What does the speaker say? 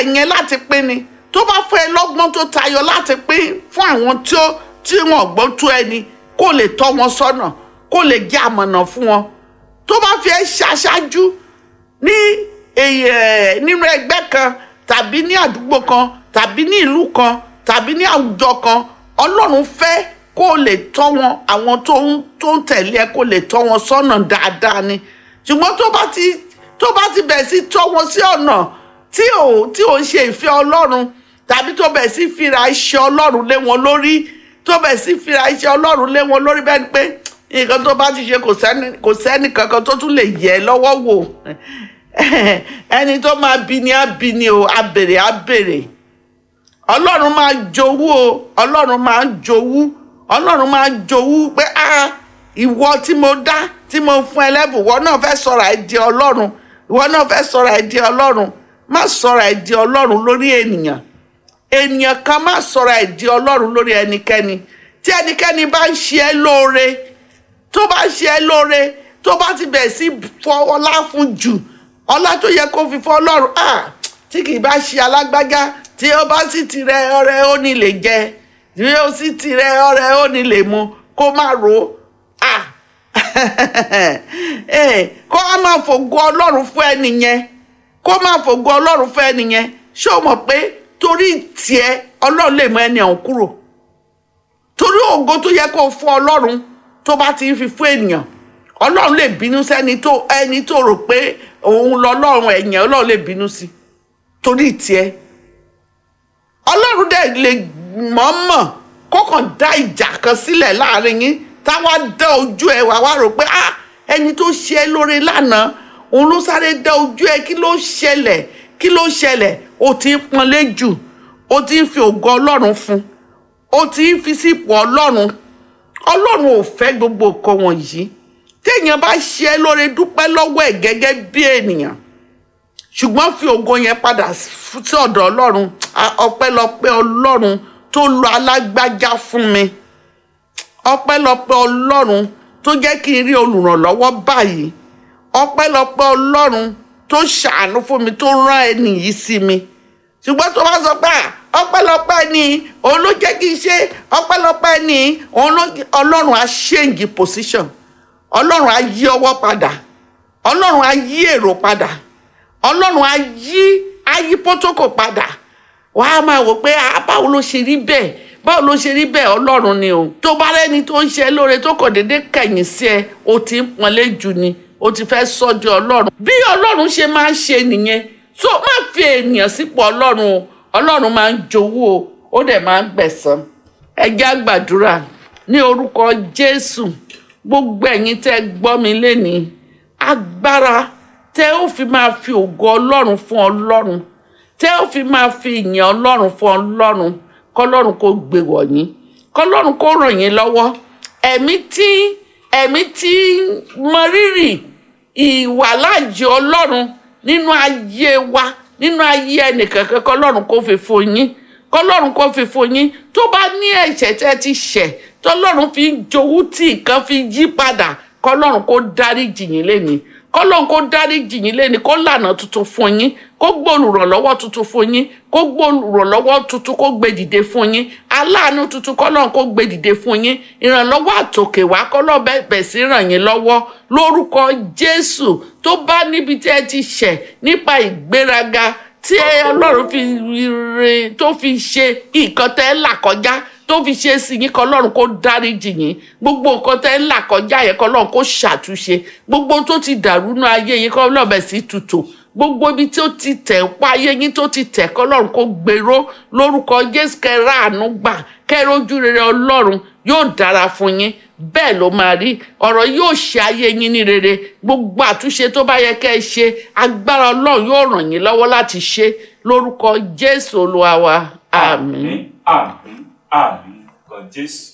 yẹn láti pín ni tó bá fún ẹ lọ́gbọ́n tó tayọ láti pín fún àwọn tí ó tí wọ́n gbọ́n tó ẹni kó lè tọ́ wọn sọ́nà kó lè jẹ́ àmọ̀nà fún wọn tó bá fi ẹ́ ṣaṣáájú ní èyí ẹ̀ nínú ẹgbẹ́ kan tàbí ní àdúgbò kan tàbí ní ìlú kan tàbí ní àwùjọ kan ọlọ́run fẹ́ kó lè tọ́ wọn àwọn tó ń tó ń tẹ̀lé ẹ kó lè tọ́ wọn sọ́nà dáadáa ni ṣùgbọ́n tó bá ti tó bá ti bẹ̀ sí tọ́ wọn sí ọ̀nà tí ò tí ò ń ṣe ìfẹ́ ọlọ́run tàbí tó bẹ̀ sí fira iṣẹ́ ọlọ́run lé wọn lórí tó bẹ̀ sí fira iṣẹ́ ọlọ́run lé wọn lórí bẹ́ẹ̀ ni pé nǹkan tó bá ti ṣe kò sẹ́ni kò sẹ́ni kankan tó tún lè yẹ ẹ́ lọ́wọ́ wò ẹni tó máa bí ni á bí ni o á bèrè á bèrè ọlọ́run máa jowú o ọlọ́run máa jowú ọlọ́run máa jowú pé a ìwọ tí mo dá tí mo fún ẹ lẹ́bùn ìwọ náà fẹ́ sọ̀rọ̀ ẹ̀ di ọlọ́run ìwọ náà fẹ́ sọ̀rọ̀ ẹ̀ di ọlọ́run má sọ̀rọ̀ ẹ̀ di ọlọ́run lórí ènìyàn ènìyàn kan má sọ̀rọ̀ ẹ̀ di ọlọ́run lórí ẹnikẹ́ni tí ẹnikẹ́ni bá ń ṣe ẹ́ lóore tó bá ń ṣe ẹ́ lóore tó bá ti bẹ̀ sí fọ ọlá fún jù ọlá tó yẹ kó fi fọ́ ọlọ́run ah tí kì í bá ṣe alágbájá tí ó bá sì tirẹ̀ ọrẹ ó ní lè jẹ tí ó sì tirẹ̀ ọrẹ ó ní lè mu kó má ro ah eh, kó a máa fògo ọlọ́run fún ẹni yẹn kó máa fògo ọlọ́run fún ẹni yẹn ṣé o mọ̀ pé torí tiẹ̀ ọlọ́run lè mú ẹni ọ̀hún kúrò torí ògo tó yẹ kó fún ọlọ́run tó bá ti ń fi fún ènìyàn ọlọ́run lè bínú sẹ́ni tó ẹni tó rò pé òun lọ́lọ́run ẹ̀yìn ọlọ́run lè bínú sí torí tiẹ̀ ọlọ́run dẹ̀ lè mọ̀ọ́mọ̀ kọ́kàn dá ìjà kan sílẹ̀ láàrin yín táwa dá ojú ẹ wá wá rò pé ah ẹni tó ṣe é lóore lánàá òun ló sáré dá ojú ẹ kí ló ṣẹlẹ̀ kí ló ṣẹlẹ̀ o ti ń pọnlé jù o ti ń fi ògo ọlọ́run fún o ti ń fi sípò ọlọ́run ọlọ́run ò fẹ́ gbogbo nǹkan wọ̀nyí téèyàn bá ṣe é lóore dúpẹ́ lọ́wọ́ ẹ̀ gẹ́gẹ́ bí ènìyàn ṣùgbọ́n fi ògo yẹn padà sí ọ̀dọ̀ ọlọ́run ọpẹ́lọpẹ́ ọlọ́run tó lo alágbájá fún mi ọpẹ́lọpẹ́ ọlọ́run tó jẹ́ kí n rí olùrànlọ́wọ́ báyìí ọpẹ́lọpẹ́ ọlọ́run tó ṣàánú fún mi tó rán ẹni yìí sí mi ṣùgbọ́n tó bá sọ pé ọpẹ́lọpẹ́ ni òun ló jẹ́ kí n ṣe ọpẹ́lọpẹ́ ni òun ló ọlọ́run á ṣéǹgì position ọlọ́run á yí ọwọ́ padà ọlọ́run á yí èrò padà ọlọ́run á yí á yí pótókò padà wàá máa wò pé báwo ló ṣe rí bẹ́ẹ̀ báwo ló ṣe rí bẹ́ẹ̀ ọlọ́run ni o tó bá rẹ́ni tó ń ṣe lóore tó kàn déédé kẹ̀yìn sí ẹ o ti ń pọnlé jù ni o ti fẹ́ sọ́jú ọlọ́run bí ọlọ́run ṣe máa ń ṣe nìyẹn so má fi ènìyàn sípò ọlọ́run o ọlọ́run máa ń jowú o ó dẹ̀ máa ń gbẹ̀san ẹ jẹ́ á gbàdúrà ní orúkọ jésù gbogbo ẹ̀yin tẹ́ gbọ́ mi lénìí agbára tẹ́ ó fi máa fi ògo ọlọ́run fún ọlọ́run tẹ́ ó fi máa fi ìyìn ọlọ́run fún ọlọ́run kọlọ́run kó gbé wọ̀nyí kọlọ́run kó ràn yín lọ́wọ́ ẹ̀mí tí ẹ̀mí tí mọ rírì ìwàláàjì ọlọ́run nínú ayé wa nínú ayé ẹnìkankan kọlọ́run kó fi fún yín kọlọ́run kó fi fún yín tó bá ní ẹ̀ṣẹ̀ tẹ́ ti ṣẹ̀ tọlọ́run fi ń jowú tí nǹkan fi yí padà kọlọ́run kó dáríjì yín lénìí kọlọ́run kó dáríjì yín lénìí kó lànà tuntun fún yín kó gbòòrùrànlọ́wọ́ tuntun fún yín kó gbòòrùrànlọ́wọ́ tuntun kó gbé dìde fún yín aláàánú tuntun kọlọ́run kó gbé dìde fún yín ìrànlọ́wọ́ àtòkè wá kọlọ́run bẹ̀ sí ràn yín lọ́wọ́ lórúkọ jésù tó bá níbi tí ẹ ti ṣẹ̀ nípa ìgbéraga tí ọlọ́run fi re tó fi ṣe nǹkan tẹ́ ẹ là kọjá tó fi ṣe sí yín kọlọ́run kó dáríjì yín gbogbo nǹkan tẹ́ ń là kọjá yẹn kọlọ́run kó ṣàtúnṣe gbogbo tó ti dàrú nú ayé yín kọlọ́run bẹ̀ sí tutù gbogbo ibi tó ti tẹ̀ pa ayé yín tó ti tẹ̀ kọlọ́run kó gbèrò lórúkọ jésù kẹrẹ àánú gbà kẹrẹ ojú rere ọlọ́run yóò dára fún yín bẹ́ẹ̀ ló máa rí ọ̀rọ̀ yóò ṣe ayé yín ní rere gbogbo àtúnṣe tó bá yẹ kẹ́ ẹ ṣe agbára ọlọ́run yóò ràn yín lọ́wọ́ láti ṣe lórúkọ jésù olúwa wa àmín. àmín àmín àmín lọ jésù.